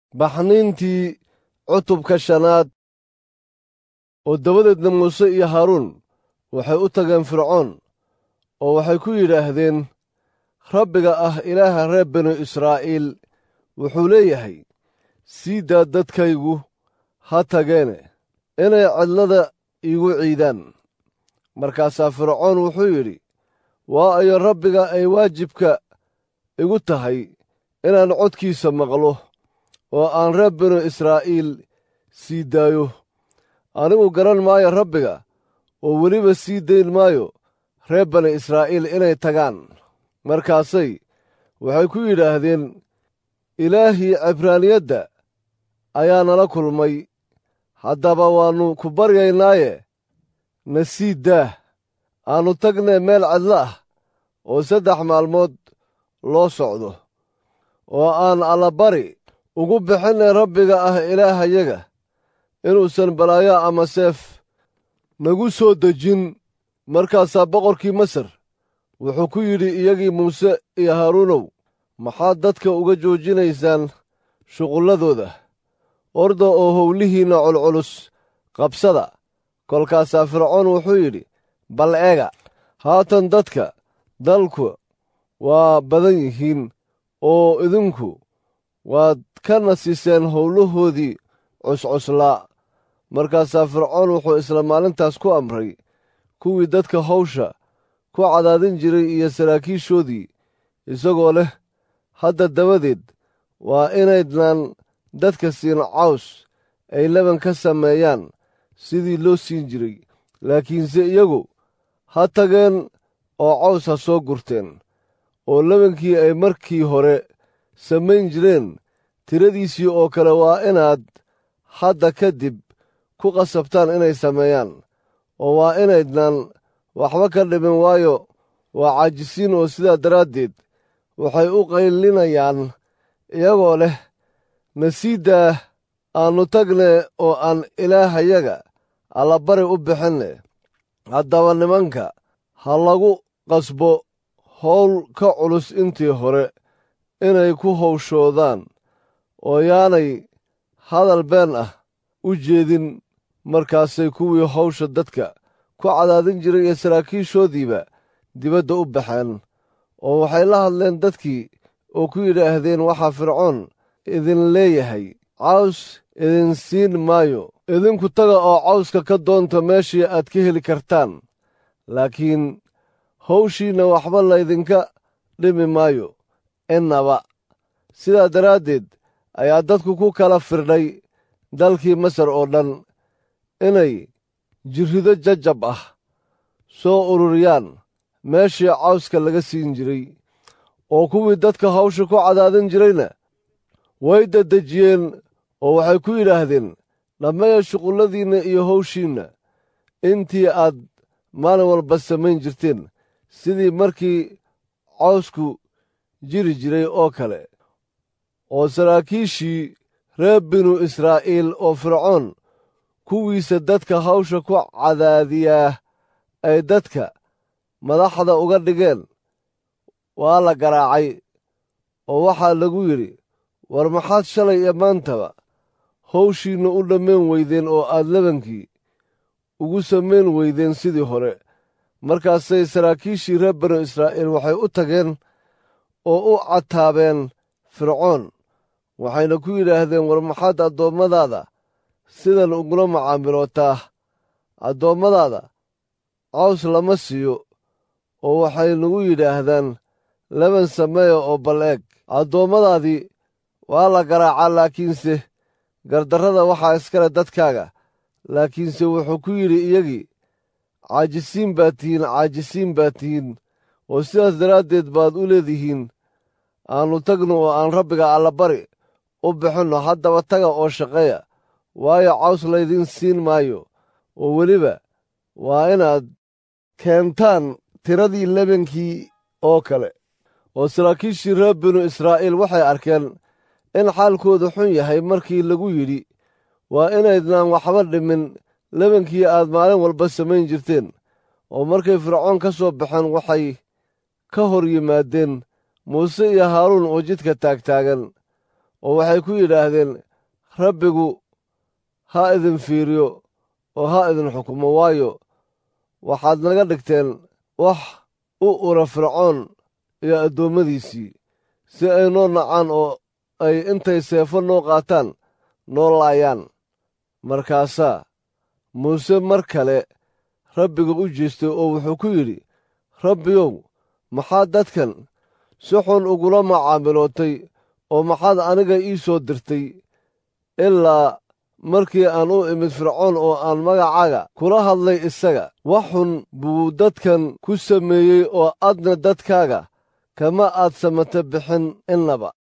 baxniintii cutubka shanaad oo dabadeedna muuse iyo haaruun waxay u tageen fircoon oo waxay ku yidhaahdeen rabbiga ah ilaaha reer binu israa'iil wuxuu leeyahay sii daa dadkaygu ha tageene inay cidlada iigu ciidaan markaasaa fircoon wuxuu yidhi waa ayo rabbiga ay waajibka igu tahay inaan codkiisa maqlo oo aan reer binu israa'iil sii daayo anigu garan maayo rabbiga oo weliba sii dayn maayo reer bani israa'iil inay tagaan markaasay waxay ku yidhaahdeen ilaahii cibraaniyadda ayaa nala kulmay haddaba waannu ku baryaynaaye na sii daah aannu tagnee meel cidlo ah oo saddex maalmood loo socdo oo aan allabari ugu bixinay rabbiga ah ilaahayaga inuusan balaayo ama seef nagu soo dejin markaasaa boqorkii masar wuxuu ku yidhi iyagii muuse iyo haaruunow maxaad dadka uga joojinaysaan shuqulladooda orda oo howlihiinna culculus qabsada kolkaasaa fircoon wuxuu yidhi bal eega haatan dadka dalku waa badan yihiin oo idinku waad ka nasiseen howlahoodii cuscuslaa markaasaa fircoon wuxuu isla maalintaas ku amray kuwii dadka hawsha ku cadaadin jiray iyo saraakiishoodii isagoo leh hadda dabadeed waa inaydnaan dadka siin caws ay laban ka sameeyaan sidii loo siin jiray laakiinse iyagu ha tageen oo caws ha soo gurteen oo labankii ay markii hore samayn jireen tiradiisii oo kale waa inaad hadda kadib ku qasabtaan inay sameeyaan oo waa inaydnaan waxba ka dhimin waayo waa caajisiin oo sidaa daraaddeed waxay u qaylinayaan iyagoo leh nasiiddaah aannu tagne oo aan ilaahayaga allabari u bixinne haddaba nimanka ha lagu qasbo howl ka culus intii hore inay ku hawshoodaan oo yaanay hadal been ah u jeedin markaasay kuwii hawsha dadka ku cadaadin jiray iyo saraakiishoodiiba dibadda u baxeen oo waxay la hadleen dadkii oo ku yidhaahdeen waxaa fircoon idin leeyahay caws idin siin maayo idinku taga oo cawska ka doonta meeshii aad ka heli kartaan laakiin hawshiinna waxba laydinka dhimi maayo innaba sidaa daraaddeed ayaa dadku ku kala firdhay dalkii masar oo dhan inay jirrido jajab ah soo ururiyaan meeshii cawska laga siin jiray oo kuwii dadka hawsha ku cadaadin jirayna way dadejiyeen oo waxay ku yidhaahdeen dhammeeya shuqulladiinna iyo hawshiinna intii aad maalin walba samayn jirteen sidii markii cawsku jiri jiray oo kale oo saraakiishii reer binu israa'iil oo fircoon kuwiisa dadka hawsha ku cadaadiyaa ay dadka madaxda uga dhigeen waa la garaacay oo waxaa lagu yidhi war maxaad shalay iyo maantaba hawshiinna u dhammayn weydeen oo aad labankii ugu samayn weydeen sidii hore markaasay saraakiishii reer banu israa'iil waxay u tageen oo u cataabeen fircoon waxayna ku yidhaahdeen war maxaad addoommadaada sidan ugula macaamilootaa addoommadaada caws lama siiyo oo waxay nagu yidhaahdaan laban sameeya oo bal eeg addoommadaadii waa la garaacaa laakiinse gardarrada waxaa iskale dadkaaga laakiinse wuxuu ku yidhi iyagii caajisiin baad tihiin caajisiin baad tihiin oo sidaas daraaddeed baad u leedihiin aannu tagno oo aan rabbiga allabari u bixinno haddaba taga oo shaqeeya waayo caws laydiin siin maayo oo weliba waa inaad keentaan tiradii lebankii oo kale oo saraakiishii reer binu israa'iil waxay arkeen in xaalkoodu xun yahay markii lagu yidhi waa inaydnaan waxba dhimin lebankii aad maalin walba samayn jirteen oo markay fircoon ka soo baxeen waxay ka hor yimaadeen muuse iyo haaruun oo jidka taagtaagan oo waxay ku yidhaahdeen rabbigu ha idin fiiriyo oo ha idin xukumo waayo waxaad naga dhigteen wax u ura fircoon iyo addoommadiisii si ay noo nacaan oo ay intay seefo noo qaataan noo laayaan markaasaa muuse mar kale rabbiga u jeestay oo wuxuu ku yidhi rabbiyow maxaad dadkan si xun ugula macaamilootay oo maxaad aniga ii soo dirtay ilaa markii aan u imid fircoon oo aan magacaaga kula hadlay isaga wax xun buu dadkan ku sameeyey oo adna dadkaaga kama aad samata bixin innaba